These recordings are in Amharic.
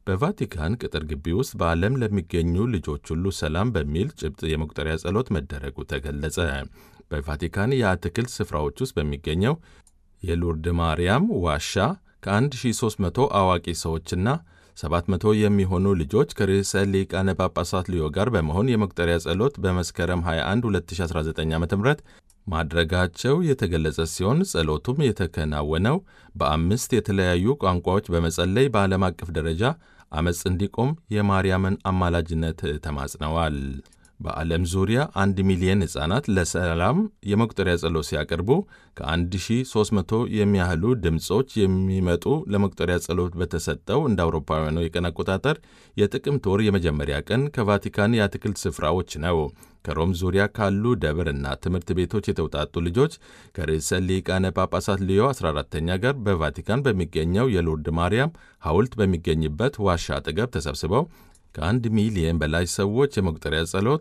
በቫቲካን ቅጥር ግቢ ውስጥ በዓለም ለሚገኙ ልጆች ሁሉ ሰላም በሚል ጭብጥ የመቁጠሪያ ጸሎት መደረጉ ተገለጸ። በቫቲካን የአትክልት ስፍራዎች ውስጥ በሚገኘው የሉርድ ማርያም ዋሻ ከ1300 አዋቂ ሰዎችና 700 የሚሆኑ ልጆች ከርዕሰ ሊቃነ ጳጳሳት ሊዮ ጋር በመሆን የመቁጠሪያ ጸሎት በመስከረም 21 2019 ዓ ም ማድረጋቸው የተገለጸ ሲሆን ጸሎቱም የተከናወነው በአምስት የተለያዩ ቋንቋዎች በመጸለይ በዓለም አቀፍ ደረጃ አመፅ እንዲቆም የማርያምን አማላጅነት ተማጽነዋል። በዓለም ዙሪያ አንድ ሚሊየን ሕፃናት ለሰላም የመቁጠሪያ ጸሎት ሲያቀርቡ ከ1300 የሚያህሉ ድምፆች የሚመጡ ለመቁጠሪያ ጸሎት በተሰጠው እንደ አውሮፓውያኑ የቀን አቆጣጠር የጥቅምት ወር የመጀመሪያ ቀን ከቫቲካን የአትክልት ስፍራዎች ነው። ከሮም ዙሪያ ካሉ ደብር እና ትምህርት ቤቶች የተውጣጡ ልጆች ከርዕሰ ሊቃነ ጳጳሳት ሊዮ 14ተኛ ጋር በቫቲካን በሚገኘው የሎርድ ማርያም ሐውልት በሚገኝበት ዋሻ አጠገብ ተሰብስበው ከአንድ ሚሊየን በላይ ሰዎች የመቁጠሪያ ጸሎት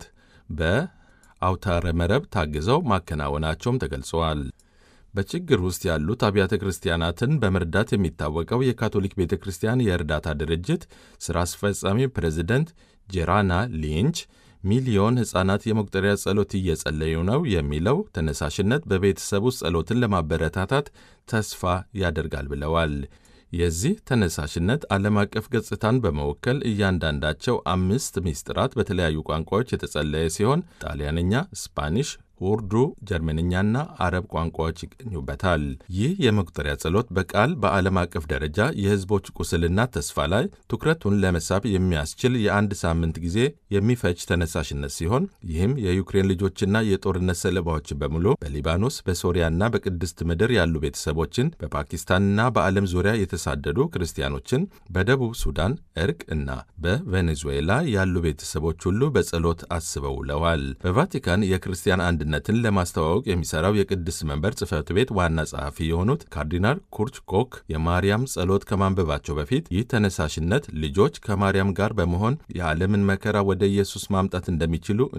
በአውታረ መረብ ታግዘው ማከናወናቸውም ተገልጸዋል። በችግር ውስጥ ያሉት አብያተ ክርስቲያናትን በመርዳት የሚታወቀው የካቶሊክ ቤተ ክርስቲያን የእርዳታ ድርጅት ሥራ አስፈጻሚ ፕሬዚደንት ጄራና ሊንች ሚሊዮን ሕፃናት የመቁጠሪያ ጸሎት እየጸለዩ ነው የሚለው ተነሳሽነት በቤተሰብ ውስጥ ጸሎትን ለማበረታታት ተስፋ ያደርጋል ብለዋል። የዚህ ተነሳሽነት ዓለም አቀፍ ገጽታን በመወከል እያንዳንዳቸው አምስት ምስጢራት በተለያዩ ቋንቋዎች የተጸለየ ሲሆን ጣሊያንኛ፣ ስፓኒሽ፣ ኡርዱ፣ ጀርመንኛና አረብ ቋንቋዎች ይገኙበታል። ይህ የመቁጠሪያ ጸሎት በቃል በዓለም አቀፍ ደረጃ የሕዝቦች ቁስልና ተስፋ ላይ ትኩረቱን ለመሳብ የሚያስችል የአንድ ሳምንት ጊዜ የሚፈጅ ተነሳሽነት ሲሆን ይህም የዩክሬን ልጆችና የጦርነት ሰለባዎች በሙሉ በሊባኖስ በሶሪያና በቅድስት ምድር ያሉ ቤተሰቦችን፣ በፓኪስታንና በዓለም ዙሪያ የተሳደዱ ክርስቲያኖችን፣ በደቡብ ሱዳን እርቅ እና በቬኔዙዌላ ያሉ ቤተሰቦች ሁሉ በጸሎት አስበው ውለዋል። በቫቲካን የክርስቲያን አንድ ነትን ለማስተዋወቅ የሚሰራው የቅድስት መንበር ጽሕፈት ቤት ዋና ጸሐፊ የሆኑት ካርዲናል ኩርች ኮክ የማርያም ጸሎት ከማንበባቸው በፊት ይህ ተነሳሽነት ልጆች ከማርያም ጋር በመሆን የዓለምን መከራ ወደ ኢየሱስ ማምጣት እንደሚችሉ